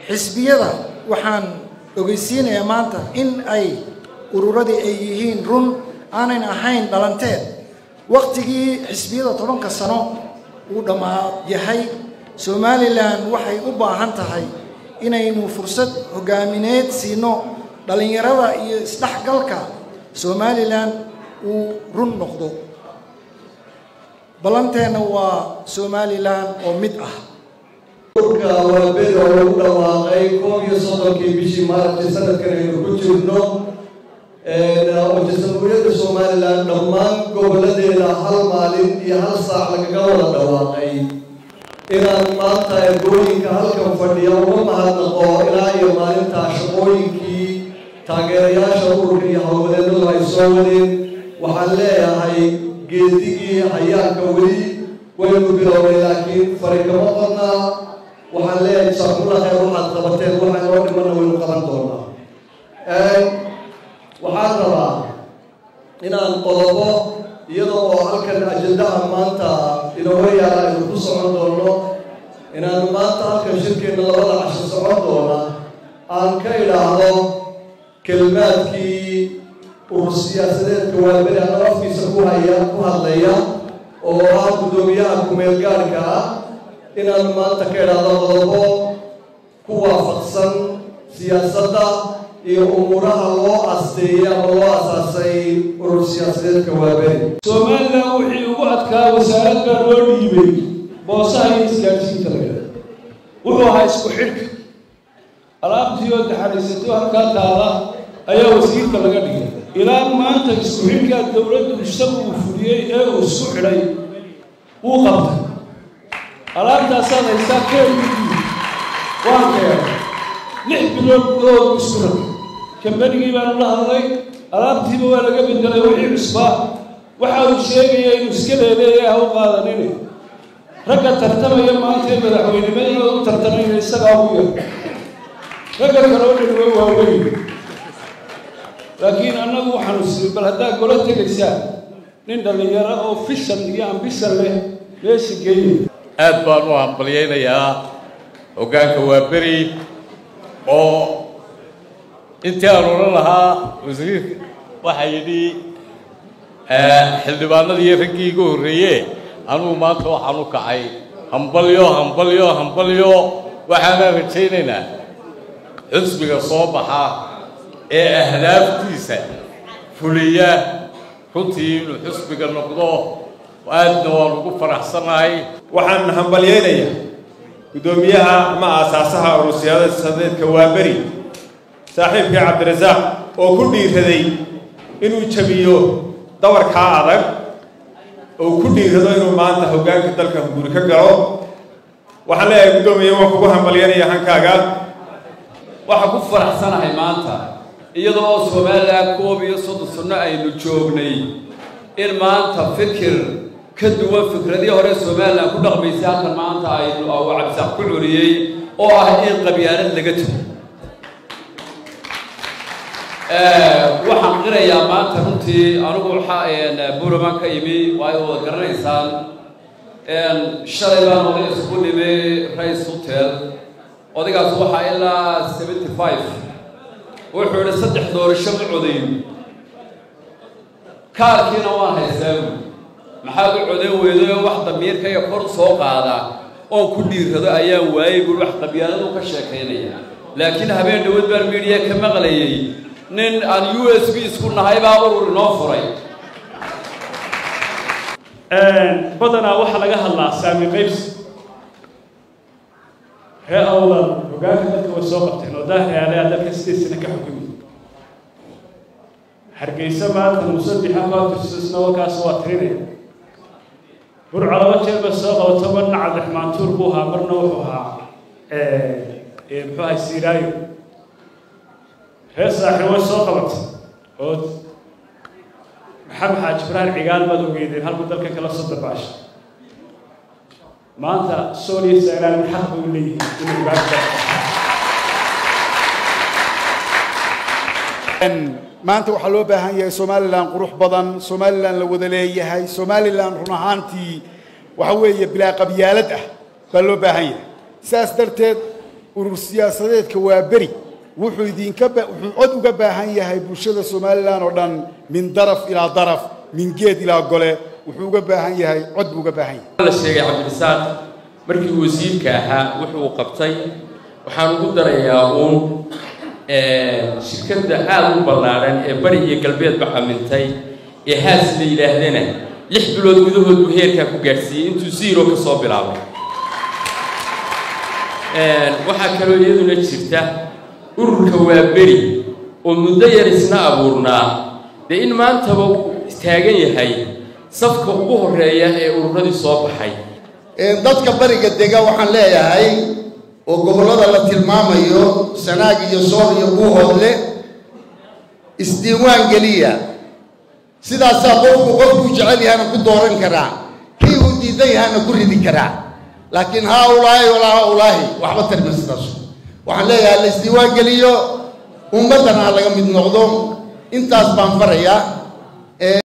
xisbiyada waxaan ogeysiinayaa maanta in ay ururadii ay yihiin run aanan ahayn dhalanteed wakhtigii xisbiyada tobanka sano uu dhammaa yahay somalilan waxay u baahan tahay inaynu fursad hogaamineed siino dhallinyarada iyo isdhexgalka somalilan uu run noqdo ballanteenna waa somalilan oo mid ah urka waaberi oo lagu dhawaaqay koob iyo soddonkii bishii maaragtay sanadkan aynu ku jirno oo jamhuuriyadda somalilan dhammaan gobolladeeda hal maalin iyo hal saac lagaga wada dhawaaqay inaan maanta ergooyinka halkan fadhiya uga mahadnaqo ilaa iyo maalintaa shaqooyinkii taageerayaasha ururka iyo howlwadeennadu ay soo wadeen waxaan leeyahay geedigii hayaanka weli waynu bilownay laakiin fari kama qodnaa waxaan leeyahay jasaakumulla khayr waxaad qabateen waxa inoo dhimanna waynu qaban doonaa waxaan rabaa inaan qodobo iyadoo oo halkan ajendaha maanta inooga yaala aynu ku socon doono inaanu maanta halkan shirkeenna labada casho socon doona aan ka idhaahdo kelmaadkii urur siyaasadeedka waaberi anoo afkiisa ku haya ku hadlaya oo ah guddoomiyaha kumeel gaarhka ah inaanu maanta ka idhaahdo qodobo ku waafaqsan siyaasadda iyo umuuraha loo asteeyey ama loo asaasay urur siyaasadeedka waaberi somalilan wixii ugu adkaa wasaarad baa loo dhiibay boosaha iyo isgaadhsiinta laga wuxuu ahaa isku xidhka alaabtii oo daxariisatay oo halkaa taala ayaa wasiirka laga dhigay ilaa maanta isku xidhkaa dowladdu isagu uu fuliyey ee uu isku xidhay wuu qabtay alaabtaasaad haystaa keelkii waan keenay lix bilood gudahood isku rag kambanigii baanu la hadlay alaabtiiba waa laga bedelay wixii cusbaa waxa uu sheegaya inuu iska leeleeya ha u qaadanine ragga tartamaya maanta ee madaxweynimada u tartamayna isagaa ugu yar ragga kale oo dhan way waaweyn laakiin annagu waxaanu sii bal haddaa golo tegaysaa nin dhallinyaro oo fishan iyo ambisan leh meesha geeya aad baan u hambalyaynayaa hoggaanka waaberi oo intii aan odhan lahaa wasiirka waxaa yidhi xildhibaanadii raggii iga horreeye anugu maanta waxaan u kacay hambalyo hambalyo hambalyo waxaanaan rajaynaynaa xisbiga soo baxa ee ahdaaftiisa fuliya runtii inuu xisbiga noqdo aadna waan ugu faraxsanahay waxaan hambalyaynayaa guddoomiyaha ama aasaasaha urur siyaasadeedka waaberi saaxiibkii cabdirasaaq oo ku dhiiraday inuu jabiyo dawarkaa adag oo ku dhiirado inuu maanta hoggaanka dalka guri ka galo waxaan leeyahay guddoomiye waan kugu hambalyanaya hankaaga waxaan ku faraxsanahay maanta iyadoo oo somalilan koob iyo soddon sanno aynu joognay in maanta fikir ka duwan fikradii hore somalilan ku dhaqmaysay halkan maanta aynu uu cabdisaaq ku curiyey oo ah in qabyaalad laga tago waxaan qirayaa maanta runtii anigu waxaa buuraman ka imi waayo wada garanaysaan shalay baan oday isku nimi rice hotel odaygaas waxaa ilaa seventy five wuxuu idhi saddex doorasho ma codayn kaarkiina waan haysaabu maxaad u codayn weydo wax damiirkayga kor soo qaada oon ku dhiirrado ayaan waayey buui wax qabyaaladu ka sheekaynaya laakiin habeen dhawood baan midiya ka maqlayay nin aan u s b isku nahay baa urur inoo furay badanaa waxaa laga hadlaa saami qaybsi ree awlan hoggaanka dadka way soo qabteen oo daahrealea dalka sideed sano ka xukumi hargeysa maanta musabixa kootirsusna warkaas waa tirinaya burco laba jeer bay soo qabato marna cabdiraxmaan tuur buu ahaa marna wuxuu ahaa muxuu ahay siiraayo reer saaxiib way soo qabatay oo maxamed xaaji ibraahim cigaal baad ogeydeen halkuu dalka kala soo dabaashay maanta sooliya saalaan xaq bay u leeyihiin inay ogaanta maanta waxaa loo baahan yahay somalilan qurux badan somalilan la wada leeyahay somalilan run ahaantii waxa weeye bilaa qabyaalad ah baa loo baahan yahay saas darteed urur siyaasadeedka waa beri wuxuu idinka wuxuu cod uga baahan yahay bulshada somalilan oo dhan min daraf ilaa daraf min geed ilaa gole wuxuu uga baahan yahay cod buu uga baahan yahay la sheegay cabdirasaaq markii wasiirka ahaa wuxuu qabtay waxaan ugu darayaa uun shirkadda aada u ballaadhan ee bari iyo galbeedba camintay ee haas la yidhaahdana lix bilood gudahood buu heerkaa ku gaadhsiiyey intuu zero ka soo bilaabay waxaa kaloo iyaduna jirta ururka waa beri oo muddo yar isna abuurnaa dee in maantaba uu taagan yahay safka ugu horreeya ee ururadii soo baxay dadka bariga dega waxaan leeyahay oo gobollada la tilmaamayo sanaag iyo sool iyo buuhoodle isdiiwaan geliya sidaasaa qofku qofkuu jecel yahana ku dooran karaa kii uu diidan yahana ku ridi karaa laakiin haa ulaahi walaa haa ulaahi waxba tarma sidaas waxaan leeyahay la isdiiwaan geliyo ummaddana ha laga mid noqdo intaas baan farayaa